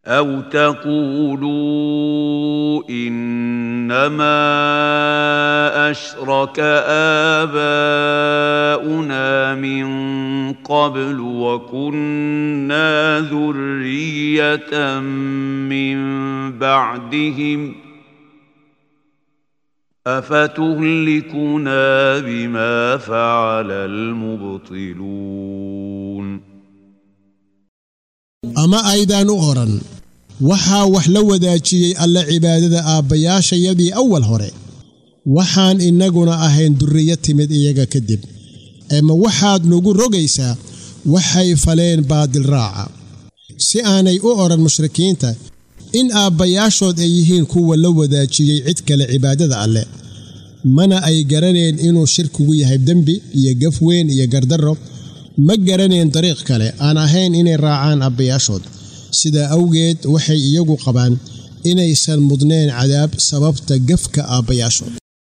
أو تقولوا إنما أشرك آباؤنا من قبل وكنا ذرية من بعدهم أفتهلكنا بما فعل المبطلون ama aydaan u odhan waxaa wax la wadaajiyey alle cibaadada aabbayaashayadii awal hore waxaan innaguna ahayn durriyo timid iyaga kadib eema waxaad nugu rogaysaa waxay faleen baadil raaca si aanay u odhan mushrikiinta in aabbayaashood ay yihiin kuwa la wadaajiyey cid kale cibaadada alleh mana ay garaneen inuu shirkigu yahay dembi iyo gaf weyn iyo gardarro ma garaneen dariiq kale aan ahayn inay raacaan abbayaashood sidaa awgeed waxay iyagu qabaan inaysan mudneen cadaab sababta gafka aabbayaashood